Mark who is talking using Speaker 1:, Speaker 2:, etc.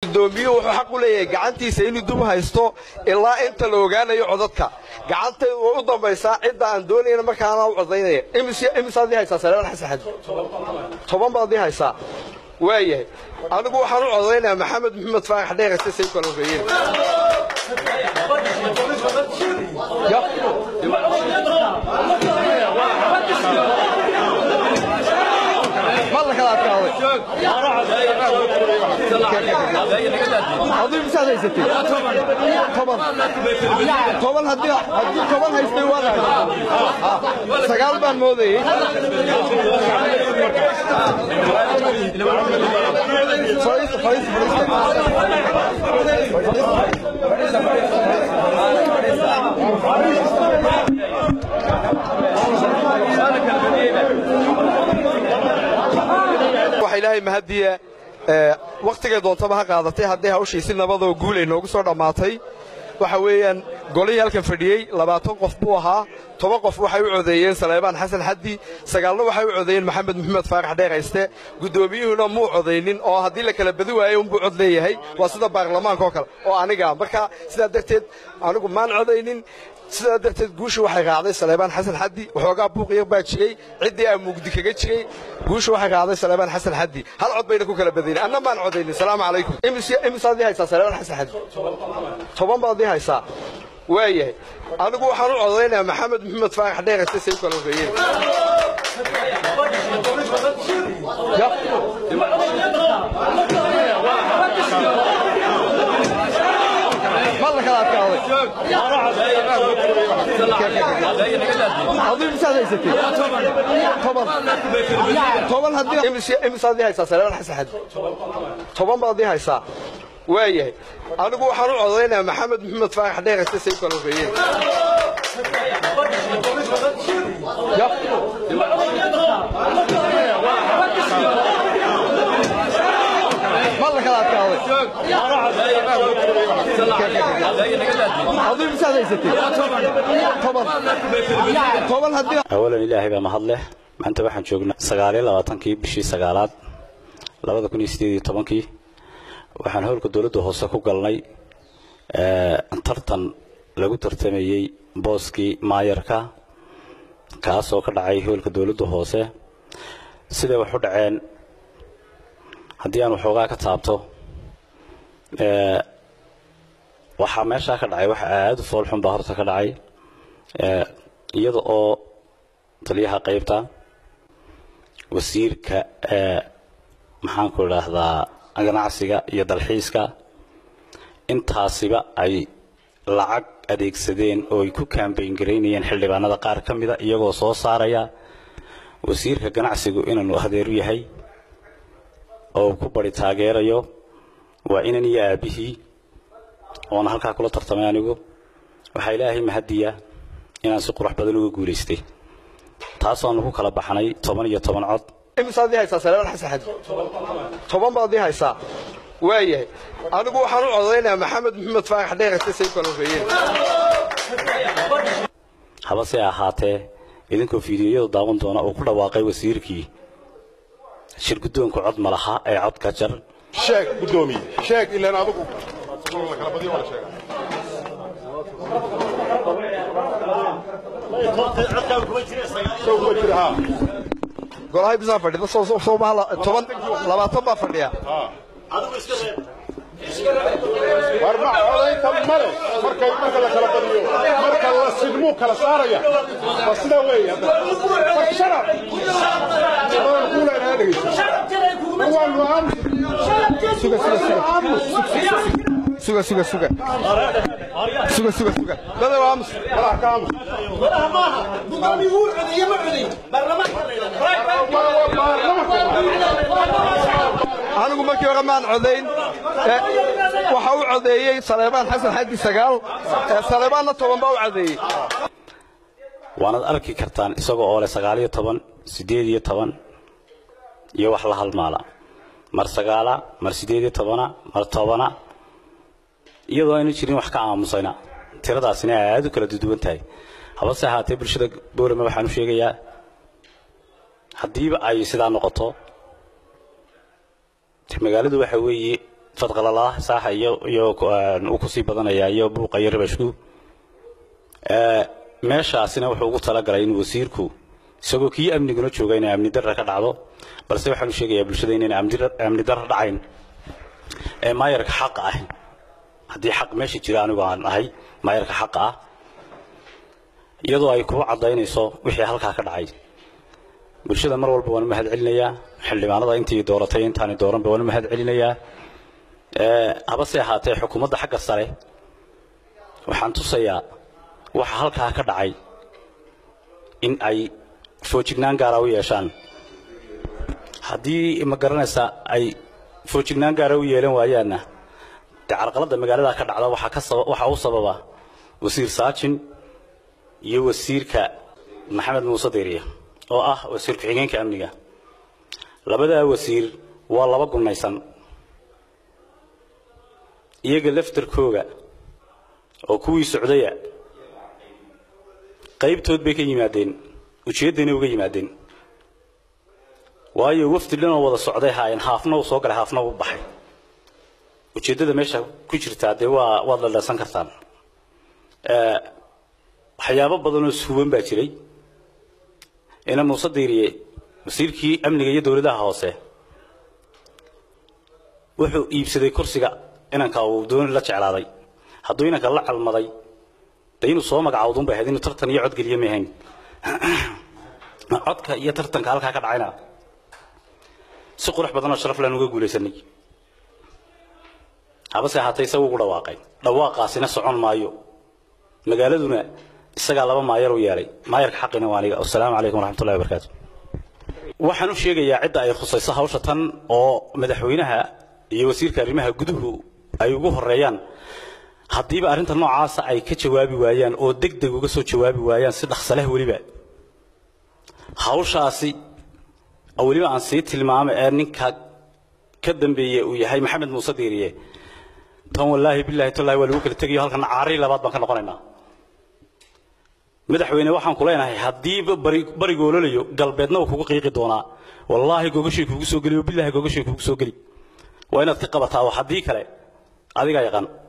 Speaker 1: gudoomiyuhu wuxuu xaq u leeyahay gacantiisa inuu dub haysto ilaa inta la ogaanayo codadka gacantaydu way u dambaysaa cidda aan doonayna markaana u codaynaya imisaad ii haysaa saleeman xasan xadi toban baad ii haysaa waayahay anigu waxaan u codaynayaa maxamed maxamed faarax dheerase say u kala horreeyeen ma la kala adkaaday aduu imisaad haysatay toban toban haddii haddii toban haystay waad haysataa sagaal baan moodayey fadhiista fadhiista waxa ilaahay mahadiya wakhtigay doontaba ha qaadatay hadday hawshii si nabadoo guul ay noogu soo dhammaatay waxa weeyaan golihii halkan fadhiyey labaatan qof buu ahaa toban qof waxay u codeeyeen saleebaan xasan xaddi sagaalna waxay u codeeyeen maxamed maxamed faarax dheerayste guddoomiyuhuna muu codaynin oo haddii la kala badi waayo unbuu cod leeyahay waa sida baarlamaanka oo kale oo aniga marka sidaa darteed anigu maan codaynin sidaa darteed guusha waxay raacday saleebaan xasan xaddi waxoogaa buuqyar baa jiray ciddii aa mugdi kaga jiray guusha waxay raacday saleebaan xasan xaddi hal cod bayna ku kala badaynin anna maan codaynin salaamu calaykum imisaad ii haysaa saleebaan xasan xaddi toban baad ii haysaa waayahay anigu waxaan u codaynayaa maxamed maxamed faarax dheerase say u kala horreeyeen ma la kala adkaaday aduu imisaad haysatay toban toban haddii imisaad ii haysaa saleeman xasan xadi toban baad ii haysaa waayahay anigu waxaan u codaynayaa maxamed maxamed faarax dheerase say u kala horreeyeen ma la kala adkaaday aduu imisaad haysatay toban toban haddii
Speaker 2: awalan ilaahay baa mahad leh maanta waxaan joognaa sagaaliyo labaatankii bishii sagaalaad labada kun iyo sideed iyo tobankii waxaan howlka dowladda hoose ku galnay tartan lagu tartamayey booskii maayarka kaasoo ka dhacay howlka dowladda hoose siday wax u dhaceen haddii aan waxoogaa ka taabto waxaa meeshaa ka dhacay waxa aada u foolxun baa horta ka dhacay iyada oo taliyaha qaybta wasiirka maxaanku idhaahdaa ganacsiga iyo dalxiiska intaasiba ay lacag adeegsadeen oo ay ku kaambayn garaynayeen xildhibaanada qaar ka mida iyagoo soo saaraya wasiirka ganacsigu inaanu adeeru yahay oo ku bari taageerayo waa inan iyo aabbihii oona halkaa kula tartamay anigu waxaa ilaahay mahadiya inaan si qurux badan uga guulaystay taasoonu ku kala baxnay toban iyo toban cod
Speaker 1: imisaad ii haysaa saleeman xasan xadi toban baad ii haysaa waayahay anigu waxaan u codaynayaa maxamed maxamed faarax dheerase say u kala horreeyeen
Speaker 2: habase ahaatee idinkoo fiidiyoyadu daawan doona uu ku dhawaaqay wasiirkii shir guddoonku cod ma laha ee codka jar
Speaker 3: sheeg guddoomiye sheeg ilaan adigu la kala badiyo wala sheega soo kuma jira haa
Speaker 1: golahay bisaa fadhida soo soo soo maha toban labaatan baa fadhiya
Speaker 3: war ma codaynta male markay marka la kala badiyo marka la sidmuu kala saaraya waa sidaa weeye hadda war sharaf adaan kuu leenahay dhegeysa waan waan
Speaker 1: suga suga suga suga suga suga suga suga suga dada waa amus
Speaker 3: walax ka amus
Speaker 1: anigu markii hore maan codayn waxa u codeeyey saleebaan xasan xaddi sagaal saleebaanna toban baa u codeeyey
Speaker 2: waanaad arki kartaan isagoo oo leh sagaal iyo toban siddeed iyo toban iyo wax la halmaala mar sagaala mar siddeed iyo tobana mar tobana iyadoo aynu jirin wax ka aamusayna tiradaasina aad u kala duduwan tahay habase ahaatee bulshada boorame waxaan u sheegayaa haddiiba ay sidaa noqoto magaaladu waxa weeye fadqalala saaxa iyo iyo uu kusii badanaya iyo buuqa iyo rabashku meeshaasina wuxuu ugu talagalay in wasiirku isagoo kii amniguna jooga inay amni darra ka dhacdo balse waxaanu sheegayaa bulshada inayna amni darra dhacayn ee maayarka xaqa ah haddii xaq meesha jira anigu aan ahay maayarka xaqa ah iyadoo ay kuba caddaynayso wixii halkaa ka dhacay bulshada mar walba waan u mahad celinayaa xildhibaanada intii dooratay intaani dooranba waan u mahad celinayaa habase ahaatee xukuumadda xagga sare waxaan tusayaa waxa halkaa ka dhacay in ay foojignaan gaara u yeeshaan haddii ma garanaysaa ay foojignaan gaara u yeelan waayaanna dee carqaladda magaalada ka dhacda waxaa ka saba waxaa u sababa wasiir saajin iyo wasiirka maxamed muuse deriya oo ah wasiir ku-xigeenka amniga labadaa wasiir waa laba gunnaysan iyaga laftarkooga oo kuwii socdaya qaybtood bay ka yimaadeen ujeeddayna uga yimaadeen waayo wafdi dhanoo wada socday haayeen haafna uu soo galay haafna uu baxay ujeeddada meesha ku jirtaa dee waa waad la dheersan kartaan waxyaabo badanoo suuban baa jiray ina muuse diiriye wasiirkii amniga iyo dowladaha hoose wuxuu iibsaday kursiga inanka uu dooni la jeclaaday hadduu inanka la calmaday de inuu soo magacaawdun bay ahayd inuu tartan iyo cod geliye may ahayn codka iyo tartanka halkaa ka dhacayna si qurux badanoo sharaf laan uga guulaysanay habase ahaatee isagu ugu dhawaaqay dhawaaqaasina socon maayo magaaladuna isagaa laba maayar u yeelay maayarka xaqina waa aniga wasalaamu calaykum waraxmatullahi wabarakaatu waxaan u sheegayaa cidda ay khusayso hawsha tan oo madaxweynaha iyo wasiirka arrimaha guduhu ay ugu horeeyaan haddiiba arrinta noocaasa ay ka jawaabi waayaan oo deg deg uga soo jawaabi waayaan si dhaqsa leh weliba hawshaasi weliba aan sii tilmaamay ee ninka ka dambeeye uu yahay maxamed muuse diiriye tan wallaahi bilaahi tallahi waa lagu kala tegayo halkana caari labaad baan ka noqonaynaa madaxweyne waxaan ku leenahay haddiiba bari bariga ololayo galbeedna uu kugu qiiqi doonaa wallaahi gogashay kugu soo geli oo bilaahi gogashay kugu soo geli waa inaad ka qabataa oo haddii kale adigaa yaqaan